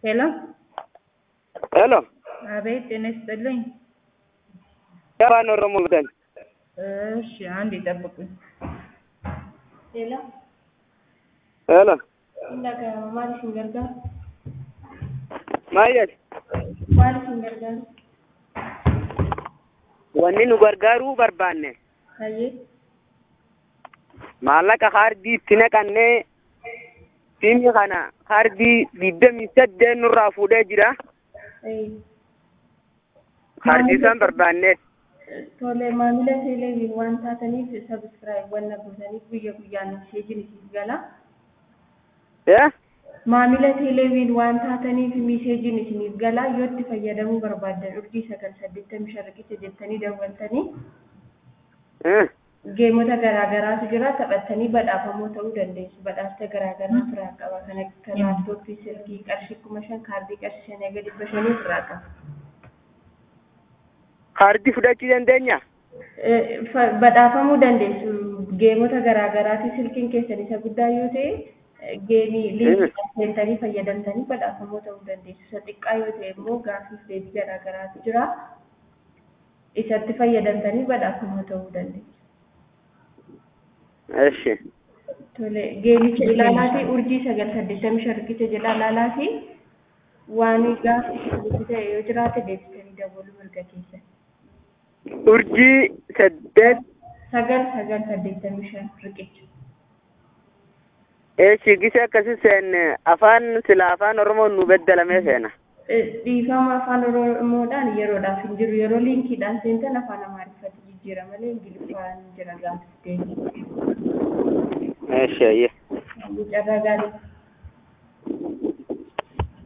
ሄሎ ሄሎ አቤት፣ ጤና ይስጥልኝ። የአፋን ኦሮሞ ብተን እሺ፣ አንድ ይጠብቁኝ። ሄሎ ሄሎ Indaga maal isin gargaaru? maal jedhe Maal isin gargaaru? wanni nu gargaaruu barbaanne Hayyee maallaqa kaardii itti naqannee siimii kana kaardii digdamii saddeet nurraa fuudhee jira ee, kaardii isaan barbaanne tole maamila teeleeviin waan taataniif sabiskiraayib wanna gootaniif guyya guyyaan meeseejiin isiif gala. ee Maamila teeleeviin waan taataniif meeseejiin isiniif gala yoo itti fayyadamuu barbaaddan urjii sagal saddeettamii shan riqicha jettanii daawwattanii ee geemota garaa garaatu jira taphattanii badhaafamoo ta'uu dandeessu badhaasa garaa garaa ofirraa qaba kan akka laaptooppii silkii qarshii kuma shan kaardii qarshii shanii hanga dhibba shanii ofirraa qaba. kaardii fudhachuu dandeenya Eh, fa- badhaafamuu dandeessu geemota garaa garaati silkiin keessan isa guddaa yoo ta'e eh, geemii liinkii seentanii fayyadamtanii badhaafamuu ta'uu dandeessu isa xiqqaa yoo ta'e immoo gaafiif deebii garaa garaatu jira isatti fayyadamtanii badhaafamuu ta'uu dandeessu. eshi Tole, geemicha ilaalaa fi urjii sagal saddeettamii shan riqicha jedha ilaalaa fi waan gaafii ta'e yoo jiraate deebisanii dabaluu mirga keessan. urjii saddeet Sagal sagal saddeettamii shan riqicha. eshi gise akkasi seenne afaan sila afaan oromoon nu beddelamee seena Eh, Dhiifama afaan Oromoodhaan yeroodhaaf hin jiru. Yeroo liinkiidhaan seentan afaan Amaariffatti jijjiira malee Ingiliffaan hin jira gaafii deebii. eshi ayye Carraa gaarii.